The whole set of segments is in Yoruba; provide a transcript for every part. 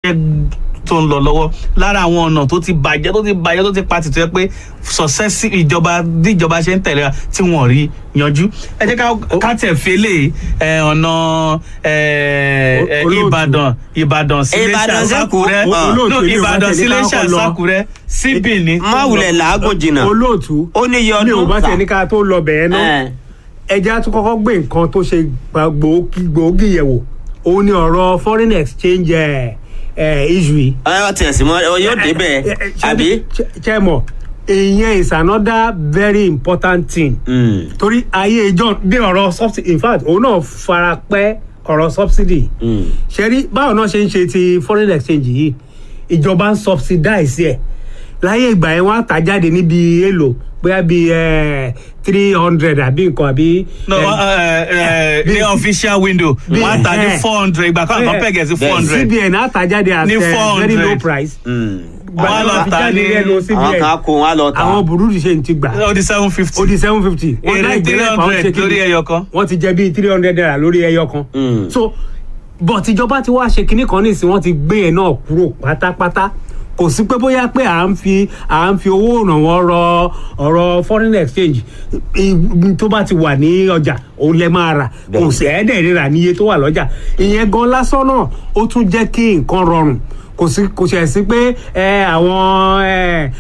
iṣẹ́ tó ń lọ lọ́wọ́ lára àwọn ọ̀nà tó ti bàjẹ́ tó ti bàjẹ́ tó ti pa tìtọ́ pé successive ìjọba bí ìjọba ṣe ń tẹ̀lé wa tí wọ́n rí yanjú ẹ jẹ́ ká- ká tẹ̀ fẹ́lẹ̀ ẹ̀, ọ̀nà ẹ̀, ẹ̀, Olóòtú. ìbàdàn ìbàdàn síléṣà Ìbàdàn sẹ́kù. sákúrẹ́ Olóòtú no ilé wa ìbàdàn tẹ̀lé ká síléṣà kọ́kọ́ lọ. sákúrẹ́ síbì ní. má wulẹ̀ làágùn jìnnà olóòtú ó ní iye mi ò ọdún bá ta. tiẹ̀ ní ká tó lọ bẹ̀ẹ́ náà Ẹ̀, ẹja tún kọ́kọ́ gbé nǹkan tó ṣe gba- gbòógì gbòógì yẹ̀wò òun ni ọ̀rọ̀ foreign exchange ẹ̀ ẹ̀ issue yìí. ẹ ti ẹ̀sìn mọ́ yóò débẹ̀ Ẹ- ẹ- ṣé- àbí. ṣé- ṣé mọ̀ ìyẹn is another very important thing Mm, torí ayé ìjọ bí ọ̀rọ̀ subsidy in fact òun náà fara pẹ́ ọ̀rọ̀ subsidy mm. ṣe rí báwo náà ṣe ń ṣe ti foreign exchange yìí ìjọba ń subsidize ẹ̀ láyé ìgbà yẹn wọ́n á tà jáde níbi èlò bóyá bíi three hundred àbí nǹkan àbí. no eh, ẹ ẹ bí- ní official window bí- wọ́n á ta ní eh. four hundred ìgbà kan àkàn pẹ̀gẹ̀ sí four hundred. cbn á tà jáde at Ní eh, very 400. low price. Mm. Wọ́n á lọ fi tà jáde ní- lẹ́nu àwọn cbn kan kó wọn á lọ tà. àwọn burúkú ṣe ń ti gbà ó di seven fifty. ó di seven fifty. èrè three hundred lórí ẹyọ kan. wọ́n ti jẹ bíi three hundred naira lórí ẹyọ kan. Mm. so but ìjọba ti wá ṣe kinní kan nísìnyí wọ́n ti gbé yẹn náà kúrò pátápátá kò sí pé bóyá pé à ń fi à ń fi owó ìrànwọ́ rọ ọ̀rọ̀ foreign exchange i- tó bá ti wà ní ọjà òun lẹ máa rà kò Bẹ́ẹ̀ni. sí ẹ̀ẹ́dẹ̀ rírà níye tó wà lọ́jà ìyẹn gan lásán náà ó tún jẹ́ kí nǹkan rọrùn kò sí kò ṣẹ̀ sí pé ẹ àwọn ẹ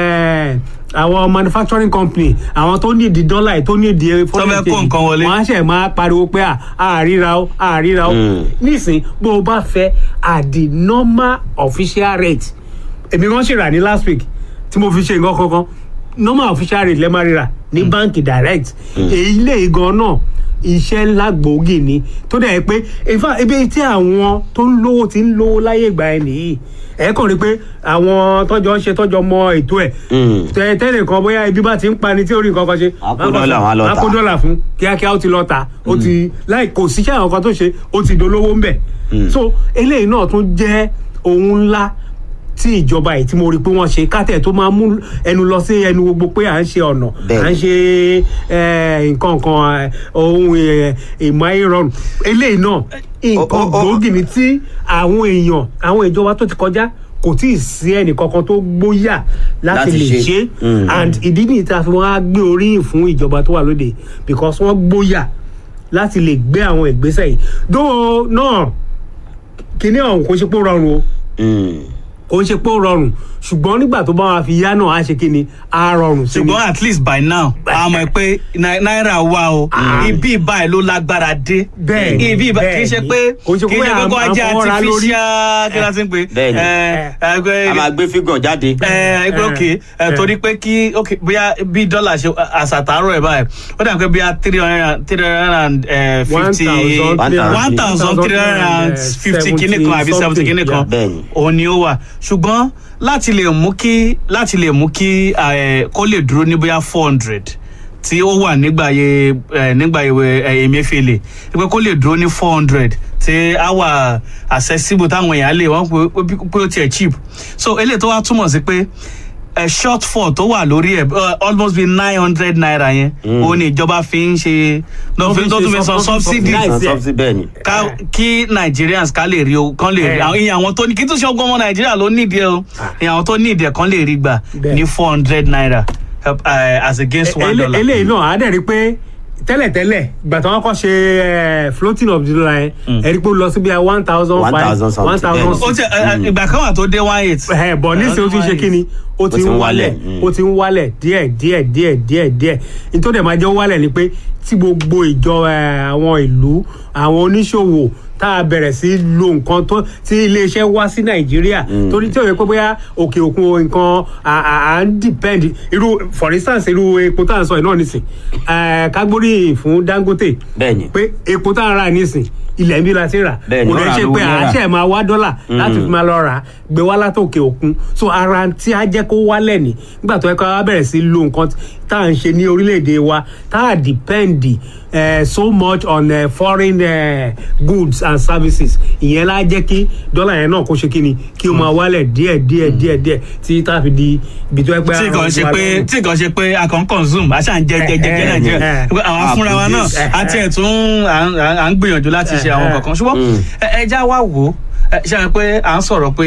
ẹ àwọn manufacturing company àwọn tó ní ìdí dọ́là yìí tó ní ìdí foreign fẹ́ kó exchange nǹkan wọlé. wọ́n á ṣẹ̀ máa pariwo pé à á ríra o à ríra o Mm. nísìn bó o bá fẹ́ at the normal official rate èmi kan ṣèrà ní last week tí mo fi ṣe nǹkan kankan normal official rate lẹ́ẹ̀ máa ríra ní báǹkì direct èyí lè gan náà iṣẹ́ ńlá gbòógì ni tó dẹ̀ pé in fact ibi tí àwọn tó ń lówó ti ń lówó láyé ìgbà ẹ̀ nìyí ẹ kàn rí pé àwọn tọjọ ń ṣe tọjọ mọ ètò ẹ Mm. tẹ tẹlẹ kan bóyá ibi bá ti ń pani tí orí nǹkan kan ṣe Wọ́n á kó dọ́là, wọ́n á lọ wọ́n á kó tà. dọ́là fún kíákíá ó ti lọ tà ó ti láì kò síṣẹ́ àwọn kan tó ṣe ó ti dolówó ń bẹ̀ Mm. so eléyìí náà tún jẹ́ ohun ńlá tí ìjọba yìí tí mo rí pé wọ́n ṣe kátẹ̀ tó máa mú ẹnu lọ sí ẹnu gbogbo pé à ń ṣe ọ̀nà Bẹ́ẹ̀ni. à ń ṣe eh, nǹkan kan eh, ohun eh, ìmọ̀ ayé rọrùn eléyìí náà nǹkan o- o- gbòógì ni tí àwọn èèyàn àwọn ìjọba tó ti kọjá kò tí ì sí ẹnìkankan tó gbóyà láti Láti lè ṣe. ṣe Mm. and ìdí nìyí tá a fi wọn á gbé oríyìn fún ìjọba tó wà lóde because wọ́n gbóyà láti lè gbé àwọn ìgbésẹ̀ yìí dóò náà kíní ọ̀hún kò ṣe pé ó rọrùn o Mm. kò ṣe pé ó rọrùn ṣùgbọ́n nígbà tó bá wà fi yá náà á ṣe kíni á rọrùn sí ni. ṣùgbọ́n at least by now a mọ̀ pé nai- náírà wà o ibi báyìí ló lágbára dé Bẹ́ẹ̀ni, ibi ìbá- kì í ṣe pé kò ṣe kì í pé ṣe pé à ń- kó à ń ajé fọwọ́ra lórí. artificial kí la ti ń pè Bẹ́ẹ̀ni. é a máa gbé fígàn jáde. ẹ ẹgbẹ́ òkè ẹ torí pé kí òkè bóyá bí dọ́là ṣe àṣàtàrọ̀ ẹ̀ báyìí ó dà pé bóyá three hundred and three hundred and fifty one thousand three hundred and fifty kìíní kan àbí seventy kìíní kan Bẹ́ẹ̀ni. òun ni ó wà ṣùgbọ́n láti lè mú kí láti lè mú kí eh, kó lè dúró ní bóyá four hundred tí ó wà nígbàyè eh, nígbàyè eh, Emefiele pé kó lè dúró ní four hundred tí á wà accessible táwọn èèyàn lè wọ́n pé- pé pé ó tiẹ̀ cheap so eléyìí tó wá túmọ̀ sí pé ẹ shortfall tó wà lórí ẹ uh, almost be nine hundred naira yẹn òun ni ìjọba fi ń ṣe Tó fi ń tó tún ṣe fi san sub- subsidy subsidize. San Nice, subsidy bẹ́ẹ̀ ni. ká kí nigerians ká lè rí o kán lè rí Eh. àwọn ìyẹn àwọn tó ní kí tún ṣe ọgbọ́n ọmọ nàìjíríà ló nídìí ẹ o ìyẹn àwọn tó nídìí ẹ kán lè rí gbà Bẹ́ẹ̀. ní four hundred naira help, uh, as against one Ele- dollar. eléyìí náà á dẹ̀ rí pé tẹ́lẹ̀tẹ́lẹ̀ ìgbà tí wọ́n kọ́ ṣe eh, floating of the dollar yẹn ẹ rí pé ó lọ sí bí i one thousand five 1,000 something, one thousand bẹ́ẹ̀ ó ti ẹ, ẹ, ìgbà kan wà tó dé one eight. ẹ bọ̀ nísìnyí ó ti ń ṣe kí ni ó ti ń wálẹ̀ mm. ó ti ń wálẹ̀ díẹ̀ díẹ̀ díẹ̀ díẹ̀ díẹ̀ nítorí ẹ̀ máa jẹ́ ó wálẹ̀ ni pé tí gbogbo ìjọ ẹ, àwọn ìlú àwọn oníṣòwò tá a bẹ̀rẹ̀ sí lo nǹkan tó tí iléeṣẹ́ wá sí nàìjíríà torí tí ò yẹ pé bóyá òkè òkun nǹkan à- à à ń depend irú for instance irú epo tá à ń sọ yìí náà nísìn ẹ, kágbóríyìn fún dangote Bẹ́ẹ̀ni. pé epo tá à ń rà nísìn ilẹ̀ ń bí la ti rà Bẹ́ẹ̀ni, kò ó lè rà ṣe lówó pé náírà. àṣẹ máa wá dọ́là láti fi máa lọ rà á gbé wá látòkè òkun so ara tí a jẹ́ kó wálẹ̀ ní nígbà tó yẹ ká wá bẹ̀rẹ̀ sí lo nǹkan tá à ń ṣe ní orílẹ̀-èdè wa tá à depend eh, so much on eh, foreign eh, goods and services ìyẹn lá jẹ́ kí dọ́là yẹn náà kó ṣe kí ni kí o máa wálẹ̀ díẹ̀ díẹ̀ díẹ̀ díẹ̀ tí tá a fi di ibi tó yẹ pé tí kàn ṣe àwọn pé ọmọ wa tí kàn ṣe pé a kàn consume a ṣàn jẹ jẹ jẹ jẹ Eh, eh, nàìjíríà eh. Pé àwọn afúnra wa náà produce. àti ẹ̀tún à ń- à ń gbìyànjú láti ṣe àwọn Eh, eh. kankan ṣùgbọ́n ẹ ẹ já wá wò ó ẹ, ṣe àwọn pé à ń sọ̀rọ̀ pé